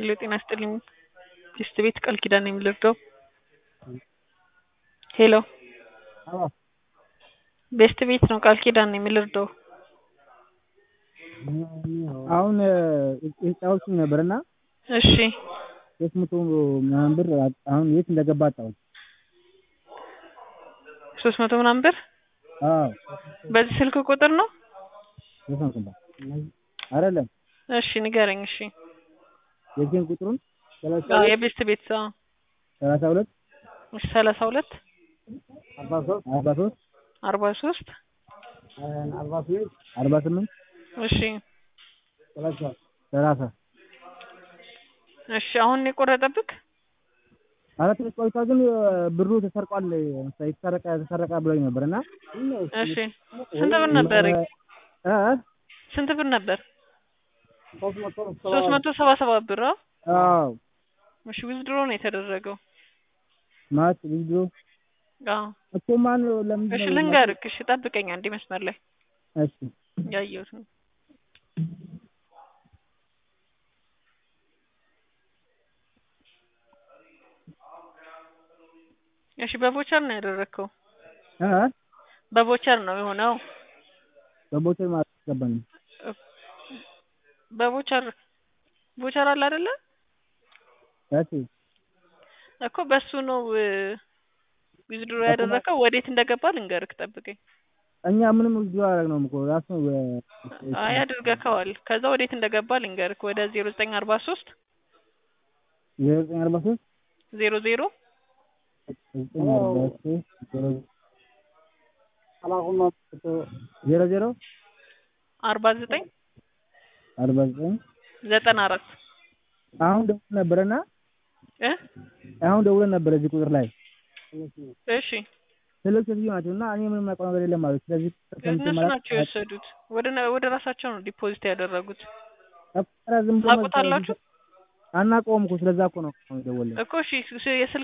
ሄሎ ጤና ይስጥልኝ ቲስት ቤት ቃል ኪዳን ነኝ የምልርዳው ሄሎ ቤስት ቤት ነው ቃል ኪዳን ነኝ የምልርዳው አሁን የተጫወትኩኝ ነበር እና እሺ ሶስት መቶ ምናምን ብር አሁን የት እንደገባ አጣሁት። ሶስት መቶ ምናምን ብር አዎ በዚህ ስልክ ቁጥር ነው ሶስት መቶ ብር አይደለም እሺ ንገረኝ እሺ የዚህን ቁጥሩን ሰላሳ አዎ ሁለት የቤስት ቤት አዎ ሰላሳ ሁለት እሺ ሰላሳ ሁለት አርባ ሶስት አርባ ሶስት አርባ ሶስት አርባ ስምንት አርባ ስምንት እሺ ሰላሳ ሰላሳ እሺ አሁን ነው የቆረጠብክ አራት ትንሽ ቆይታ ግን ብሩ ተሰርቋል የተሰረቀ ተሰረቀ ብሎኝ ነበር እና እሺ ስንት ብር ነበር እ ስንት ብር ነበር ሶስት መቶ ሶስት መቶ ሰባ ሰባት ብር አዎ አዎ እሺ ዊዝድሮ ነው የተደረገው ማለት ቪዲዮ አዎ እኮ ማን ለምንድን እሺ ነው ልንገርክ እሺ ጠብቀኝ አንዴ መስመር ላይ እሺ ያየሁት ነው እሺ በቮቸር ነው ያደረግከው እ በቮቸር ነው የሆነው በቦቴል ማለት ገባኝ በቮቸር ቮቸር አለ አይደለ እሺ እኮ በሱ ነው ዊዝድሮ ያደረከው ወዴት እንደገባ ልንገርክ ጠብቀኝ እኛ ምንም ቪዲዮ አላደረግነውም እኮ ራሱ አይ አድርገከዋል ከዛ ወዴት እንደገባ ልንገርክ ወደ ዜሮ ዘጠኝ አርባ ሶስት የዘጠኝ አርባ ሶስት ዜሮ ዜሮ ዘጠኝ አርባ ሶስት ዜሮ ዜሮ አርባ ዘጠኝ አርባ ዘጠኝ ዘጠና አራት አሁን ደውለን ነበረና እ አሁን ደውለን ነበር እዚህ ቁጥር ላይ እሺ ትልቅ ሴትዮ ናቸው እና እኔ ምንም የማውቀው ነገር የለም ማለት ስለዚህ እነሱ ናቸው የወሰዱት ወደ ወደ ራሳቸው ነው ዲፖዚት ያደረጉት ኧረ ዝም ብሎ ታውቁታላችሁ አናውቀውም እኮ ስለዛ እኮ ነው የደወልን እኮ እሺ የስልክ